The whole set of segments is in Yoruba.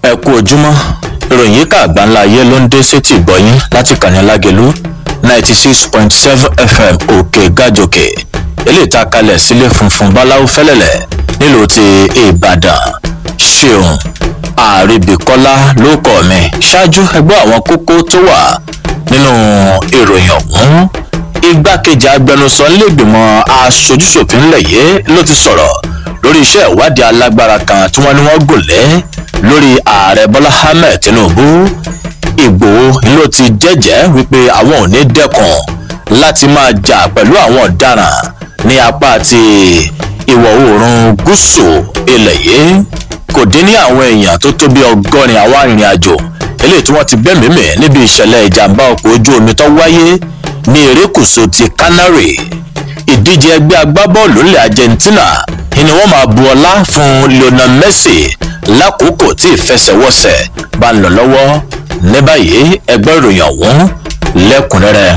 ẹ kú ojúmọ́ ìròyìn yìí ká àgbáńlá ayé ló ń dé sétí ìgbọ́yín láti kàní lágẹ̀lú ninety six point seven fm òkè gàjòkè eléyìí tá a kalẹ̀ sílé funfun báláwo fẹ́lẹ́lẹ̀ nílùú ti ìbàdàn ṣeun àríbíkọ́lá ló kọ́ mi ṣáájú ẹgbẹ́ àwọn kókó tó wà nínú ìròyìn ọ̀hún igbákejì agbẹnusọ nílẹ̀gbìmọ̀ aṣojúṣòfin ńlẹ̀ yìí ló ti sọ̀rọ̀ lórí iṣẹ́ ìwádìí alágbára kan tí wọ́n ní wọ́n gùn lé lórí ààrẹ bọ́lá ahmed tinubu ìgbòho ló ti jẹ́jẹ́ wípé àwọn ò ní dẹ́kun láti máa jà pẹ̀lú àwọn ọ̀daràn ní apá ti ìwọ̀ oòrùn gúúsù ilẹ̀ yìí kò dín ní àwọn èèyàn tó tó bí ọgọ́rin àwọn arìnrìn àjò eléyìí tí wọ́n ti bẹ́ẹ̀ mímì níbi ìṣẹ̀lẹ̀ ìjàmbá ọkọ̀ ojú omi tó wáyé ní erékùṣù ti canary ìdíje ẹgbẹ́ agbábọ́ọ̀lù ilẹ̀ argentina ni wọ́n máa bu ọlá fún lionel messi lákòókò tí ìfẹsẹ̀wọnsẹ̀ bá ń lọ lọ́wọ́ ní báyìí ẹgbẹ́ ìròyìn ọ̀hún lẹ́kùnrẹ́rẹ́.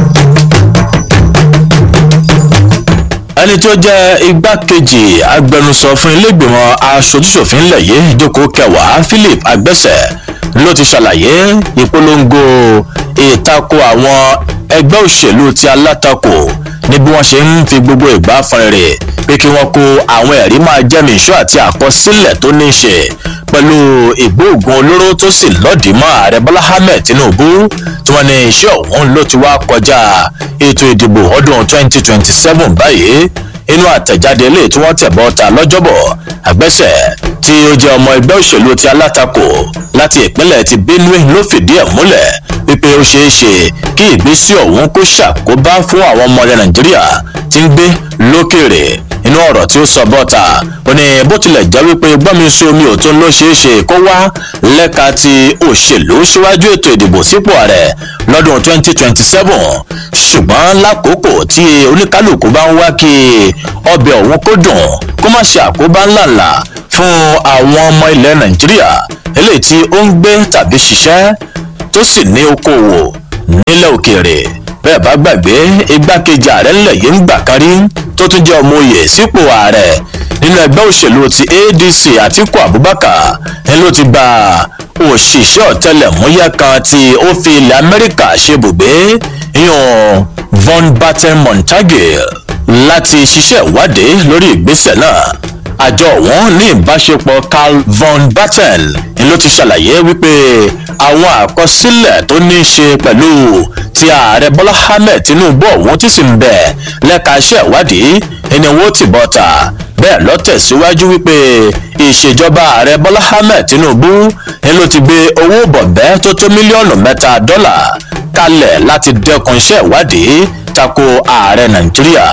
ẹni tó jẹ́ igbákejì agbẹnusọ fún iléègbìmọ̀ aṣojúṣòfin ilẹ̀ yìí ìjókòó kẹwàá philip agbẹ́sẹ̀ ló ti ṣàlàyé ìpolongo ìtakò àwọn ẹgbẹ́ òṣèlú ti alátakò ní bí wọ́n ṣe ń fi gbogbo ìgbà fọnrẹ̀rẹ̀ pé kí wọ́n kó àwọn ẹ̀rí máa jẹ́mi ìṣọ́ àti àkọsílẹ̀ tó ní í ṣe pẹ̀lú ìgbóògùn olóró tó sì lọ́ọ̀dì mọ́ ààrẹ bọ́lá ahmed tinubu tí wọ́n ní iṣẹ́ ọ̀hún ló ti wá kọjá ètò ìdìbò ọdún 2027 báyìí inú àtẹ̀jáde ilé tí wọ́n tẹ̀ bọ́ ta lọ́jọ́bọ̀ àgbẹ̀sẹ̀ tí ó jẹ́ ọmọ ẹgbẹ́ òṣèlú ti alátakò láti ìpínlẹ̀ ti benue ló fìdí ẹ̀ múlẹ̀ wípé ó ṣeé ṣe kí ìgbésí ọ̀hún kó ṣàkóbá fún àwọn ọmọ ilẹ̀ nàìjíríà tí ń gbé lókèrè inú ọ̀rọ̀ tí ó sọ bọ́ta ó ní bó tilẹ̀ jẹ́ wípé gbọ́mi sí omi òtún ló ṣeé ṣe kó wá lẹ́ka ti òṣèlú síwájú ètò ìdìbò sípò ààrẹ lọ́dún 2027 ṣùgbọ́n lákòókò tí oníkálukú bá ń wá kí ọbẹ̀ ọ̀hún kó dùn kó má ṣe àkóbá ńláńlá fún àwọn ọmọ ilẹ̀ nàìjíríà eléyìí tí ó ń gbé tàbí ṣiṣẹ́ tó sì ní okòwò nílẹ̀ òkèèrè bẹ́ẹ̀ bá gbàgbé igbákejì ààrẹ ńlẹ̀ yìí ń gbà kárí tó tún jẹ́ ọmọ oyè sípò ààrẹ nínú ẹgbẹ́ òṣèlú ti adc àtiku abubakar ni ló ti gba òṣìṣẹ́ ọ̀tẹlẹ̀múyẹ́ kan tí ó fi ilẹ̀ amẹ́ríkà ṣe bùgbé yan von batten montague láti ṣiṣẹ́ ìwádìí lórí ìgbésẹ̀ náà àjọ wọn ní ìbáṣepọ̀ carl von batten ni ló ti ṣàlàyé wípé àwọn àkọsílẹ̀ tó ní í ṣe pẹ̀lú ti ààrẹ bọ́lá ahmed tinubu ọ̀hún tí sì ń bẹ̀ lẹ́ka iṣẹ́ ìwádìí ẹni wọ́n ti bọ́ ta bẹ́ẹ̀ lọ tẹ̀síwájú wípé ìṣèjọba ààrẹ bọ́lá ahmed tinubu ni ló ti gbé owó bọ̀bẹ́ tó tó mílíọ̀nù mẹ́ta dọ́là kalẹ̀ láti dẹ́kun iṣẹ́ ìwádìí tako ààrẹ nàìjíríà.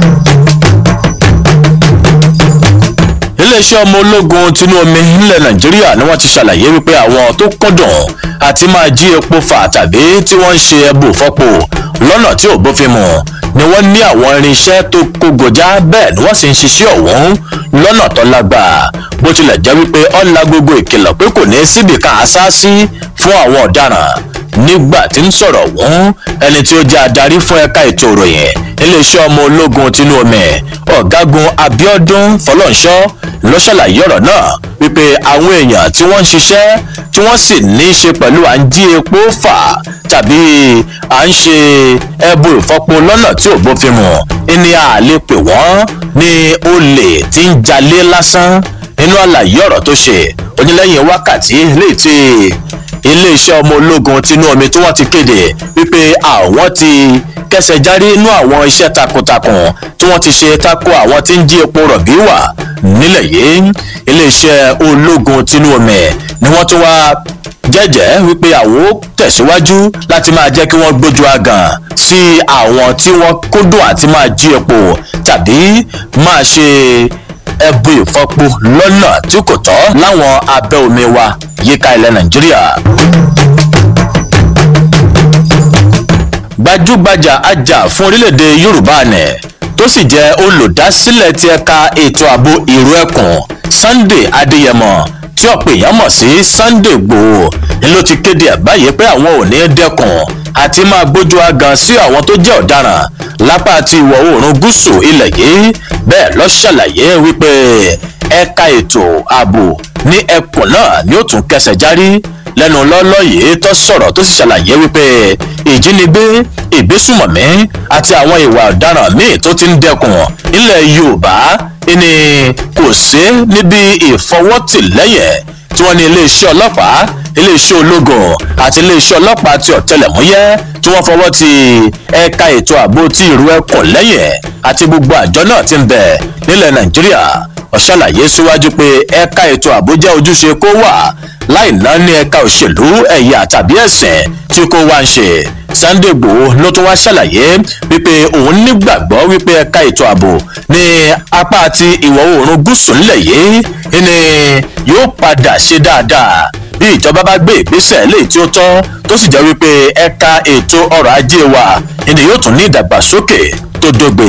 iléeṣẹ́ ọmọ ológun tinú omi nílẹ̀ nàìjíríà ni wọ́n ti ṣàlàyé wípé àwọn tó kúndùn àti máa jí epo fà tàbí tí wọ́n ń ṣe ẹbù fọ́pò lọ́nà tí ò bófin mu ni wọ́n ní àwọn irinṣẹ́ tó kógojá bẹ́ẹ̀ ni wọ́n sì ń ṣiṣẹ́ ọ̀hún lọ́nà tó lágbàá bó tilẹ̀ jẹ́ wípé ọ̀la gbogbo ìkìlọ̀ pé kò ní síbi kan àṣáṣí fún àwọn ọ̀daràn nígbà tí ń sọ̀rọ̀ wọ́n ẹni tí ó jẹ́ adarí fún ẹ̀ka ètò ìròyìn iléeṣẹ́ ọmọ ológun tinú omi ọ̀gágun abiodun fọlọ́nṣọ́ ló ṣàlàyé ọ̀rọ̀ náà wípé àwọn èèyàn tí wọ́n ń ṣiṣẹ́ tí wọ́n sì ní í ṣe pẹ̀lú à ń jí epo fà tàbí à ń ṣe ẹbù ìfọpo lọ́nà tí ò bófin mu ní a lè pè wọ́n ní olè tí ń jalè lásán nínú àlàyé ọ̀rọ̀ tó ṣe onílẹ̀yìn wákàtí léè tí iléeṣẹ́ ọmọ ológun tinú omi tí wọ́n ti kéde wípé àwọn ti kẹsẹ̀ járí inú àwọn iṣẹ́ takuntakun tí wọ́n ti ṣe tako àwọn tí ń jí epo rọ̀bì wà nílẹ̀ yìí iléeṣẹ́ ológun tinú omi ni wọ́n tún wá jẹ́jẹ́ wípé àwọn ó tẹ̀síwájú láti máa jẹ́ kí wọ́n gbójú agàn sí àwọn tí wọ́n kúndùn àti máa jí epo tàbí máa ṣe ẹbú ìfọpo lọ́nà tí kò tọ́ láwọn abẹ́ omi wa yíká ilẹ̀ nàìjíríà. gbajúgbajà ajá fún orílẹ̀-èdè yorùbá nẹ̀ tó sì jẹ́ olùdásílẹ̀ ti ẹ̀ka ètò ààbò ìró ẹkùn sunday adéyẹmọ tí ọ̀pọ̀ èèyàn mọ̀ sí sunday gbòò ni ló ti kéde àbáyé pé àwọn ò ní dẹ́kun àti máa gbójú agan sí àwọn tó jẹ́ ọ̀daràn lápá ti ìwọ̀ oòrùn gúúsù ilẹ̀ yìí bẹ́ẹ̀ lọ ṣàlàyé wípé ẹ̀ka ètò ààbò ní ẹkùn náà ni ó tún kẹsẹ̀ járí lẹ́nu lọ́lọ́ yìí tó sọ̀rọ̀ tó sì ṣàlàyé wípé ìjínigbé ìgbésùmọ̀mí àti àwọn ìwà ọ̀daràn míì tó ti ń dẹkùn nílẹ̀ yorùbá ni kò sí níbi ìfọwọ́tìlẹ́yìn tí wọ́n ní iléeṣẹ́ ọlọ́pàá iléeṣẹ́ ológun àti iléeṣẹ́ ọlọ́pàá ti ọ̀tẹlẹ̀múyẹ́ tí wọ́n fọwọ́ ti ẹ̀ka ètò ààbò ti ìrú ẹkùn lẹ́yìn àti gbogbo àjọ náà ti ń bẹ nílẹ̀ nàìjíríà ọ̀ṣàlàyé síwájú pé ẹ̀ka ètò ààbò jẹ́ ojúṣe kó wà láì ná ní ẹ̀ka òṣèlú ẹ̀yà tàbí ẹ̀sìn tí kò wá ń ṣe sunday igbòho ló tún wá ṣàlàyé wípé òun nígbàgbọ́ wípé ẹ̀ka ètò ààbò ní apá ti ìwọ̀ oòrùn gúúsù ńlẹ̀ yìí ni yóò padà ṣe dáadáa bí ìjọba bá gbé ìgbésẹ̀ léyìí tí ó tọ́ tó sì jẹ́ wípé ẹ̀ka ètò ọrọ̀ ajé wa ni yóò tún ní ìdàgbàsókè tó dógbe.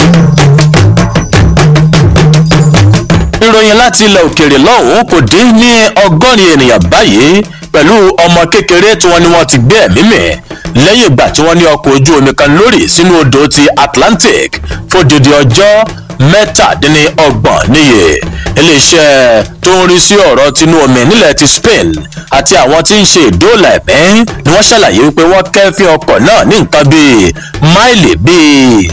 ìròyìn láti ilẹ̀ òkèèrè lọ́hùn-ún kò dín ní ọgọ́rin ènìyàn báyìí pẹ̀lú ọmọ kékeré tí wọ́n ní wọ́n ti gbé ẹ̀mí mì lẹ́yìn ìgbà tí wọ́n ní ọkọ̀ ojú omi kan lórí sínú odò ti atlantic fódìdí ọjọ́ mẹ́tàdínlọ́gbọ̀n níye iléeṣẹ́ tó ń rí sí ọ̀rọ̀ tinú omi nílẹ̀ ti spain àti àwọn tí ń ṣe ìdóòlà ẹ̀mí ni wọ́n ṣàlàyé wípé wọ́n kẹ́fín ọkọ̀ náà ní nǹkan bíi máìlì bíi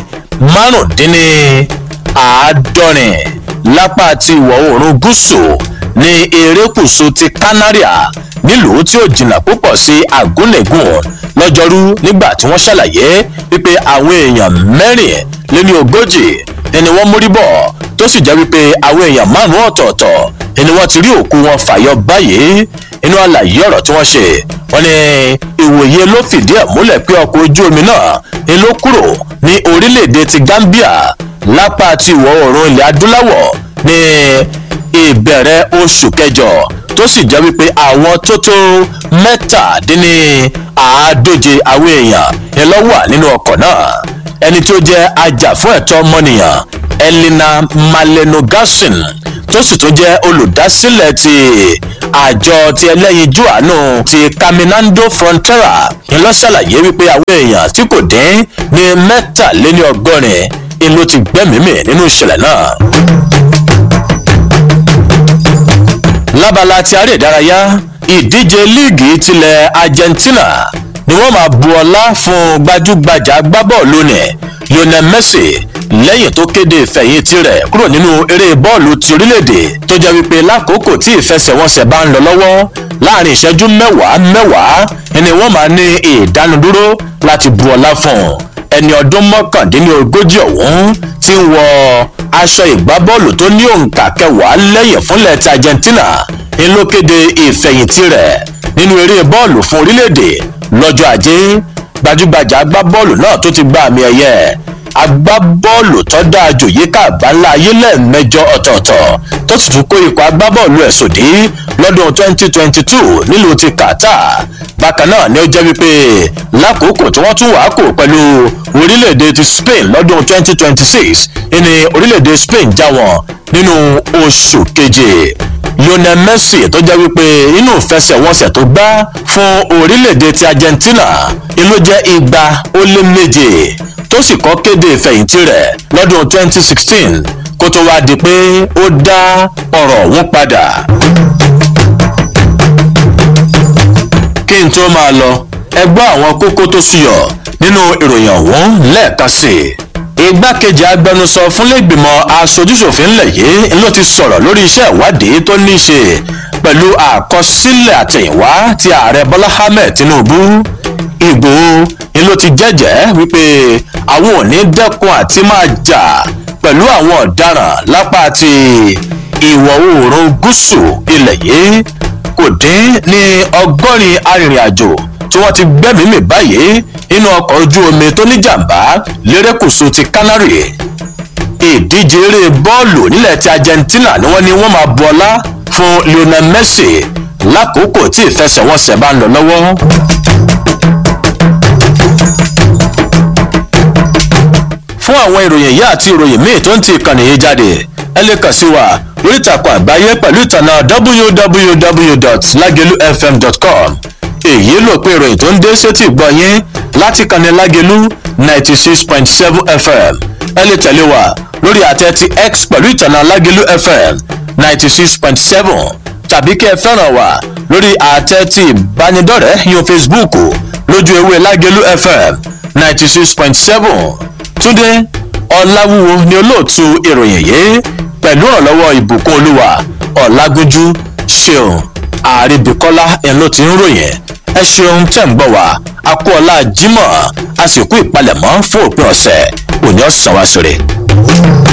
márùndínláàádọ́rin lápá ti ìwọ̀ oòrùn gúúsù ní erékùṣù ti canaria nílùú tí ó jìnnà púpọ̀ sí agúnlẹ̀gùn lọ́jọ́rú nígbà tí wọ́n ṣàlàyé wípé àwọn èèyàn mẹ́rin lé ní ogójì ẹni wọ́n mórí bọ̀ tó sì jẹ́ wípé àwọn èèyàn márùn-ún ọ̀tọ̀ọ̀tọ̀ ẹni wọ́n ti rí òkú wọn fàyọ báyìí inú àlàyé ọ̀rọ̀ tí wọ́n ṣe wọ́n ní ìwòye ló fìdí ẹ̀ múlẹ̀ pé ọkọ̀ ojú omi náà ni ló kúrò ní orílẹ̀-èdè ti gambia lápá ti ìwọ̀ oòrùn ilẹ̀ adúláwọ̀ ní ìbẹ̀rẹ̀ oṣù kẹjọ tó sì jẹ́ wípé àwọn tó tó mẹ́tàdínní àádóje àwọn èèyàn ni ló wà nínú ọkọ̀ náà ẹni tó jẹ́ ajàfún ẹ̀tọ́ ọmọnìyàn elena malenogasin tó sì tún jẹ́ olùdásílẹ̀ ti àjọ ti ẹlẹ́yinjú àánú ti caminando frontera ni ló ṣàlàyé wípé àwọn èèyàn tí kò dín ní mẹ́tàléní ọgọ́rin ni ló ti gbẹ́mìí mì nínú ìṣẹ̀lẹ̀ náà. lábala ti aré ìdárayá ìdíje líìgì tilẹ̀ argentina ni wọ́n máa bu ọlá fún gbajúgbajà agbábọ́ọ̀lù ní lionel messi lẹ́yìn tó kéde ìfẹ̀yìntì rẹ̀ kúrò nínú eré bọ́ọ̀lù ti orílẹ̀-èdè tó jẹ́ wípé lákòókò tí ìfẹsẹ̀wọnsẹ̀ bá ń lọ lọ́wọ́ láàrin ìṣẹ́jú mẹ́wàá mẹ́wàá ni wọ́n máa ní ìdánudúró láti bu ọlá fún un ẹni ọdún mọ́kàndínlógójì ọ̀hún ti ń wọ aṣọ ìgbábọ́ọ̀lù tó ní òǹkà kẹwàá lẹ́yìn fúnlẹ̀ ti argentina ń ló kéde ìfẹ̀yìntì rẹ̀ nínú eré bọ́ọ̀lù fún orílẹ̀-èdè lọ́jọ́ ajé gbajúgbajà agbábọ́ọ̀lù náà tó ti gba àmì ẹ̀yẹ agbábọ́ọ̀lù tó dáa jù yíká àgbáńlá ayé lẹ́ẹ̀mẹjọ ọ̀tọ̀ọ̀tọ̀ tó sì tún kó ikọ̀ agbábọ́ọ̀lù ẹ̀ sòdí lọ́dún 2022 nílùú ti qatar bákan náà ni ó jẹ́ wípé lákòókò tí wọ́n tún wàá kò pẹ̀lú orílẹ̀-èdè ti spain lọ́dún 2026 ní orílẹ̀-èdè spain já wọn nínú oṣù keje lionel messi tó jẹ́ wípé inú ìfẹsẹ̀wọnsẹ̀ tó gbá fún orílẹ̀-èdè ti argentina ló jẹ́ igba ó lé méje tó sì kọ́ kéde ìfẹ̀yìntì rẹ̀ lọ́dún 2016 kó tó wá di pé ó dá ọ̀rọ̀ ọ̀hún padà. kí n tó máa lọ ẹ gbọ́ àwọn kókó tó súyọ nínú ìròyìn ọ̀hún lẹ́ẹ̀kan sí i igbákejì agbẹnusọ fúnlẹ́gbìmọ̀ aṣojúṣòfin ńlẹ̀ yìí ló ti sọ̀rọ̀ lórí iṣẹ́ ìwádìí tó ní í ṣe pẹ̀lú àkọsílẹ̀ àtẹ̀yìnwá ti ààrẹ bọ́lá ahmed tinubu ìgbòho ni ló ti jẹ́jẹ́ wípé àwọn ò ní dẹ́kun àti máa jà pẹ̀lú àwọn ọ̀daràn lápá ti ìwọ̀ oòrùn gúúsù ilẹ̀ yìí kò dín ní ọgọ́rin arìnrìn-àjò tí wọ́n ti gbẹ́mìí mì báyìí nínú ọkọ̀ ojú omi tó níjàmbá lérékùṣù ti canary ìdíje eré bọ́ọ̀lù nílẹ̀ ti argentina ni wọ́n ní wọ́n máa bu ọlá fún lionel messi lákòókò tí ìfẹsẹ̀wọnsẹ̀ bá ń lọ lọ́wọ́. fún àwọn ìròyìn yìí àti ìròyìn míì tó ń ti ìkànnì yìí jáde ẹ lè kàn sí wa lórí ìtàkùn àgbáyé pẹ̀lú ìtànà www.lagelufm.com èyí ló pé ìròyìn tó ń dé sétí gbọ́ yín láti kànnì lágelú ninety six point seven fm ẹ lè tẹ̀lé wa lórí àtẹ ti x pẹ̀lú ìtànà lágẹ̀lú fm ninety six point seven tàbí kí ẹ fẹ́ràn wa lórí àtẹ ti ìbánidọ́rẹ̀ẹ́ yan facebook lójú ewé lágẹ̀lú fm ninety six point seven túndé ọ̀làwúwo ni olóòtú ìròyìn yìí pẹ̀lú ọ̀lọ́wọ́ ìbùkún olúwa ọ̀làgójú ṣeun àríbíkọ́lá ẹ̀ ló ti ń ròyìn ẹ ṣeun tẹ̀ ń gbọ́ wá a kú ọlá jimoh a sì kú ìpalẹ̀mọ́ fún òpin ọ̀sẹ̀ òní ọ̀sán wa ṣeré.